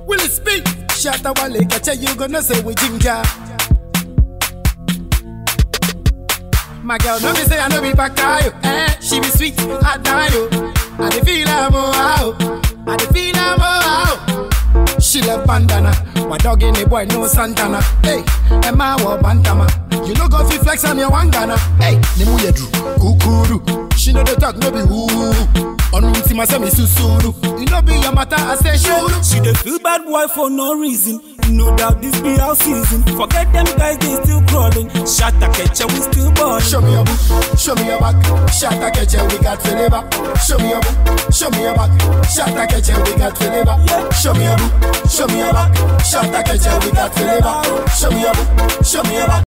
Will it speak? Shut up, Wale, catch you gonna say we ginger. My girl, no me say I no be bakayo. Eh, she be sweet, I die yo. I dey feel her more out. I dey feel her more out. She love bandana. My dog in the boy no Santana. Hey, Emma wa bantama. You no go fi flex on your wangana. Hey, ni mu yedru, kukuru. She know the talk no be woo. Onu nti ma say me susuru. You know be your matter, I say shuru. She dey feel bad boy for no reason. No doubt this be our season. Forget them guys, they still crawling. Shot a catcher, we still balling. Show me your book, show me your back. Shot a catch we got flavor. Show me your book, show me your back. Shot a catch we got flavor. Show me your book, show me your back. Shot a catch we got flavor. Show me your book, show me your back.